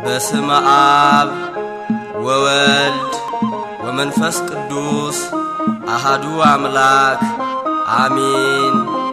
በስመ አብ ወወልድ ወመንፈስ ቅዱስ አሃዱ አምላክ አሚን።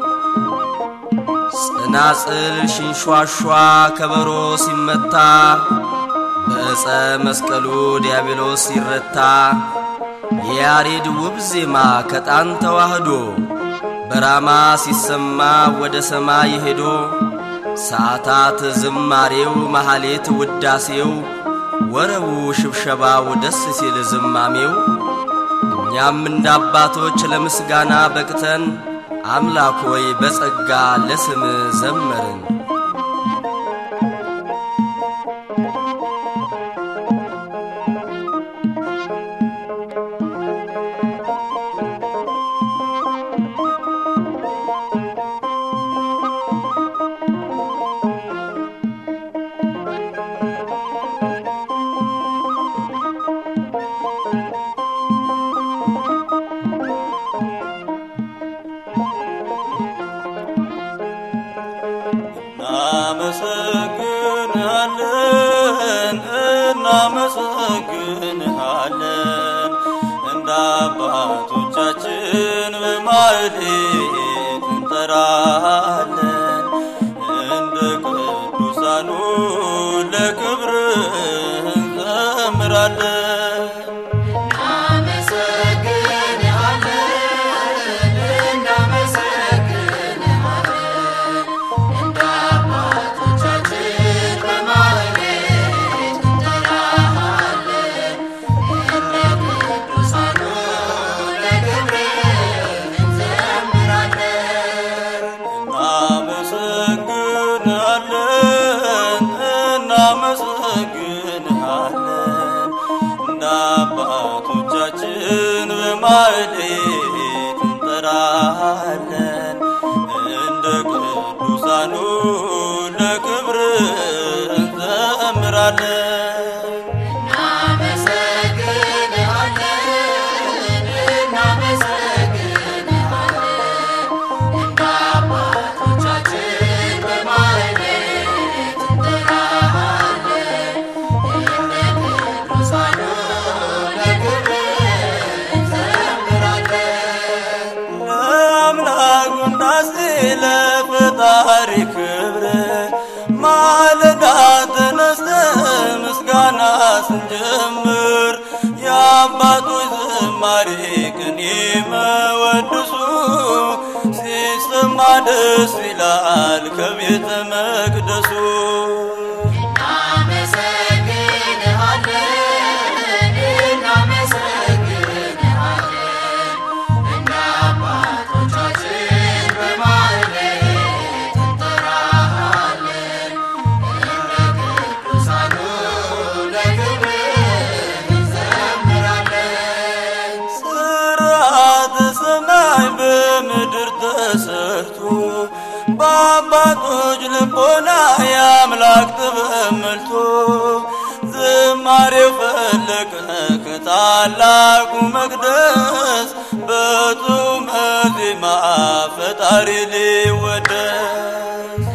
ጽናጽል ሽንሿሿ ከበሮ ሲመታ በዕፀ መስቀሉ ዲያብሎስ ሲረታ የያሬድ ውብ ዜማ ከጣን ተዋህዶ በራማ ሲሰማ ወደ ሰማይ ሄዶ ሰዓታት ዝማሬው መሐሌት ውዳሴው ወረቡ ሽብሸባው ደስ ሲል ዝማሜው እኛም እንደ አባቶች ለምስጋና በቅተን አምላክ ሆይ በጸጋ ለስም ዘመርን። እናመሰግንሃለን እናመሰግንሃለን እንደ አባቶቻችን በማዕሌት እንጠራለን እንደ ቅዱሳኑ ለክብር እንዘምራለን። እናመሰግንሃለን እናመሰግንሃለን እንደ አባቶቻችን በማዕሌት እንጠራለን እንደ ቅዱሳኑ ለክብር እንዘምራለን። ለአምላክ ውዳሴ ለፈጣሪ ክብር ማለዳ ተነስተን ምስጋና ስንጀምር የአባቶች ዝማሬ ቅኔ መወድሱ ሲሰማ ደስ ይላል ከቤተ መቅደሱ ስርዓተ ሰማይ በምድር ተሰርቶ በአባቶች ልቦና የአምላክ ጥበብ መልቶ ዝማሬው ፈለቀ ከታላቁ መቅደስ በጡመ ዜማ ፈጣሪ ሊወደስ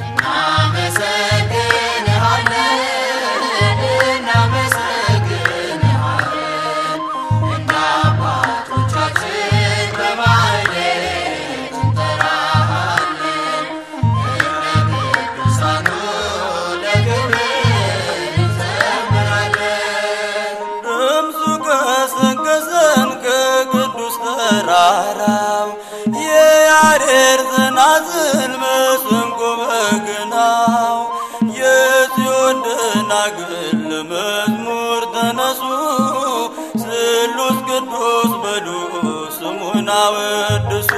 ድምፁ ቀሰቀሰን ከቅዱስ ተራራው የያሬድ ጽናጽል መሰንቆ በገናው የጽዮን ደናግል ለመዝሙር ተነሱ ስሉስ ቅዱስ በሉ ስሙን አወድሱ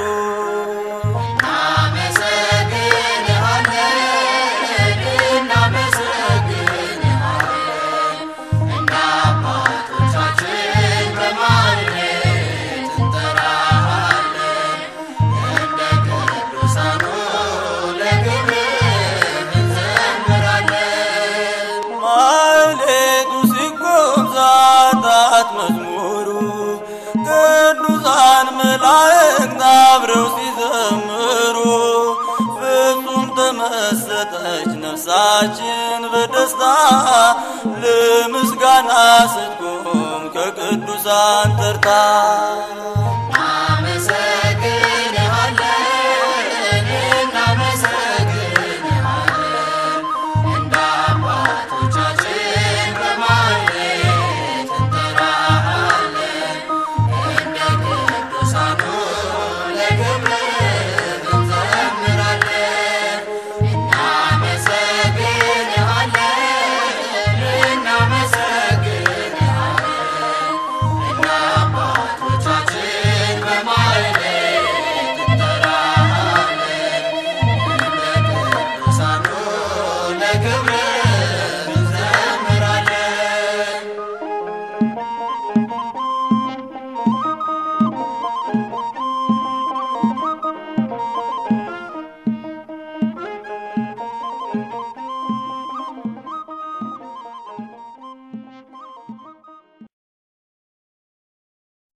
ማህሌቱ ሲቆም ሰዓታት መዝሙሩ ቅዱሳን መላእክት አብረው ሲዘምሩ ፍጹም ተመሰጠች ነፍሳችን በደስታ ለምስጋና ስትቆም ከቅዱሳን ተርታ